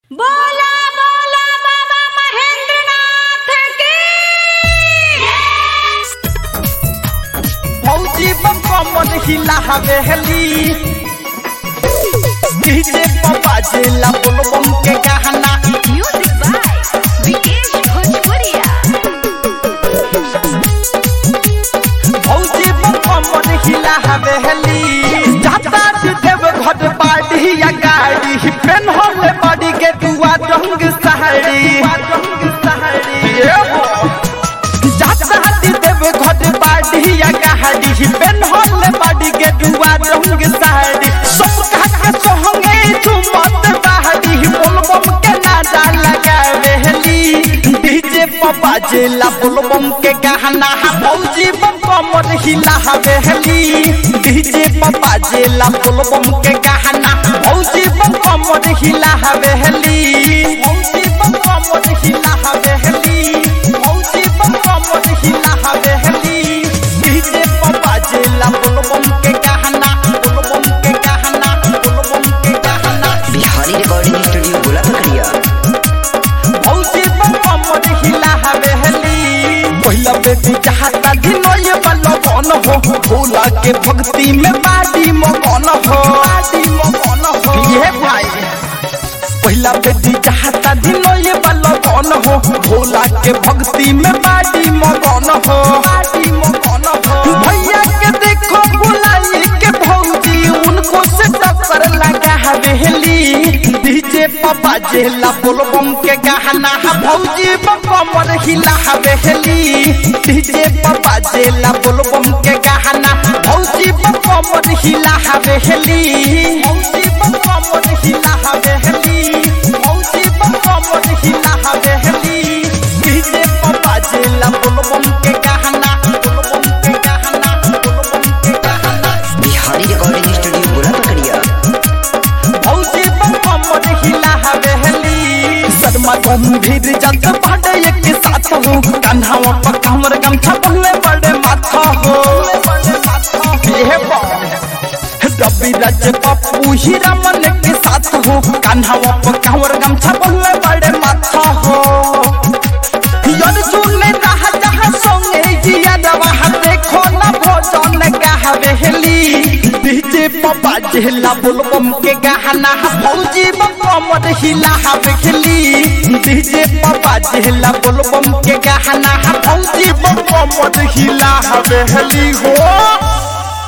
बोला बोला बाबा महेंद्रनाथ की फौजी बम कमर हिला हवेली डीजे पप्पा जिला बोल बम के गहना म्यूजिक बाय विकेश भोजपुरिया फौजी बम कमर हिला हवेली जाता जी देव घट बाड़ी या गाड़ी पेन होले बड़ी के दुआ रंग साड़ी रंग साड़ी ये हो जाता जी देव घट बाड़ी या गाड़ी पेन होले बड़ी के दुआ रंग साड़ी सब कह के सोहंगे झुमत बाड़ी बोल बम के नादा लगावेली डीजे पप्पा जिला बोल बम के गहना फौजी बम कमर हिला हवेली डीजे पप्पा जिला बोल बम के गहना फौजी बम कमर हिला हवेली फौजी बम कमर हिला हवेली फौजी बम कमर हिला हवेली डीजे पप्पा जिला बोल बम के गहना बोल बम के गहना बोल बम के गहना बिहारी रिकॉर्डिंग स्टूडियो गोला पकड़िया फौजी बम कमर हिला हवेली पहिला बेटी चाहता दिनोय बल्लो कौन हो भोला के भक्ति में बाडी मगन हो बाडी मगन हो ये भाई पहिला बेटी चाहता दिनोय बल्लो कौन हो भोला के भक्ति में बाडी मगन हो बाडी मगन हो भैया के देखो बुलाई के भौजी उनको से टक्कर लगा हवेली डीजे पापा जेला बोलबम के गहना भौजी बम हिला हवेली डीजे पापा जेला बोलबम के गहना भौजी बम हिला हवेली भौजी बम हिला हवेली भौजी बम हिला हवेली डीजे पापा जेला बोलबम के गहना बोलबम के गहना बोलबम के गहना बिहारी रिकॉर्डिंग स्टूडियो गोला पकड़िया फौजी बम कमर हिला हवेली शर्मा गंभीर जग पड़े एक साथ हो कन्हावा पर कमर गमछा पहले बड़े माथा हो ये रवि राज पप्पू हीरा मन के साथ हो कन्हावा पर कमर गमछा पहले बड़े माथा हो यार सुनने रहा जहाँ सोंगे जिया दवा देखो ना भोजन का हवेली डीजे पप्पा जिला बुलबम के गहना फौजी बम हिला हवेली डीजे पप्पा जिला बुलबम के गहना फौजी बम हिला हवेली हो